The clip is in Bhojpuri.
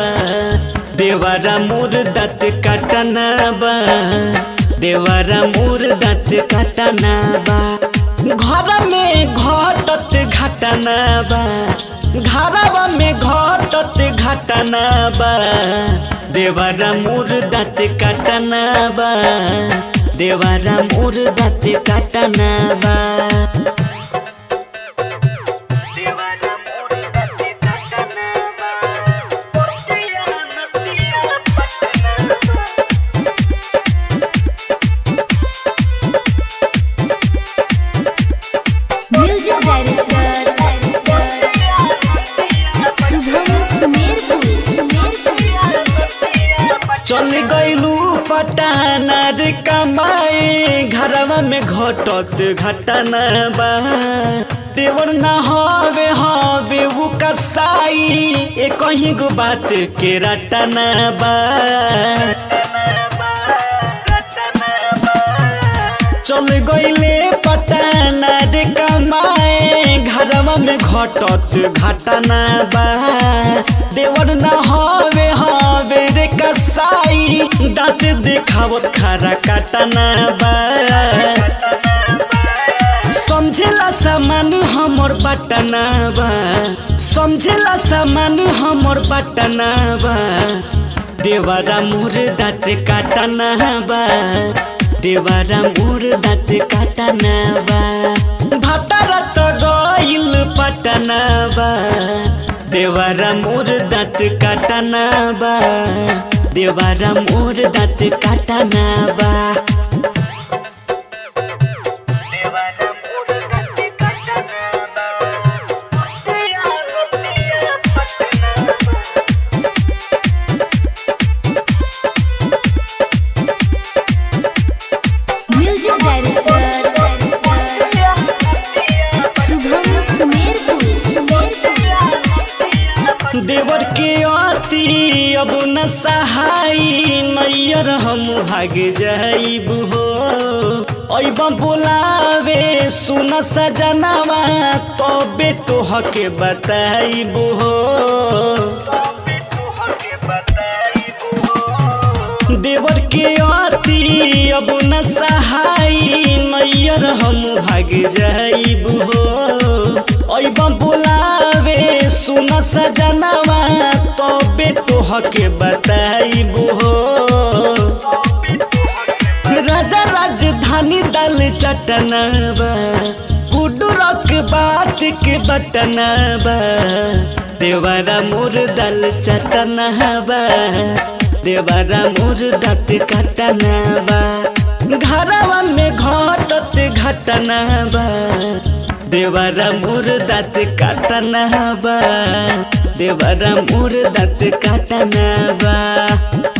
देवारा मोर दाँत काटना बा देवारा मोर दाँत काटना बा घर में घटत घटना बा घरवा में घटत घटना बा देवारा मोर दाँत काटना बा देवारा मोर दाँत काटना बा देवारा मोर दाँत काटना बा पोतिया नतिया पटना म्यूजिक डायरेक्टर शुभम सुमेरपुर चल गईलू पटाना रे कमाए घरवा में घटत घटना बा देवर ना हवे हवे उ कसाई ए कहीं गो बात के रटना बा चल गईले पटाना रे कमाए घरवा में घटत घटना बा देवर ना हवे हवे रे कसाई दाँत देखावत खारा काटना बा समझेला सामान हमर बटना बा समझेला सामान हमर बटना बा देवारा मोर दाँत काटना बा देवारा मोर दाँत काटना बा भातारा त गइल पटना बा देवारा मोर दाँत काटना बा देवारा मोर दाँत काटना बा म्यूजिक डायरेक्टर शुभम सुमेरपुर देवर के अति अब न सहाई नैयर हम भाग जाइब हो अब बोलावे सुन सजनावा तबे तोह के बताइब हो देवर के अति अब न सहाई नैयर हम भाग जाइब हो अब बोलावे सुन सजनावा तबे तोह के बताइब हो राजा राजधानी दल चटनाबा गुडुरक बात के बटनाबा देवारा मोर दल चटनाबा देवारा मोर दत कटनाबा घरवा में घटत घटनाबा देवारा मोर दत कटनाबा देवारा मोर दत कटनाबा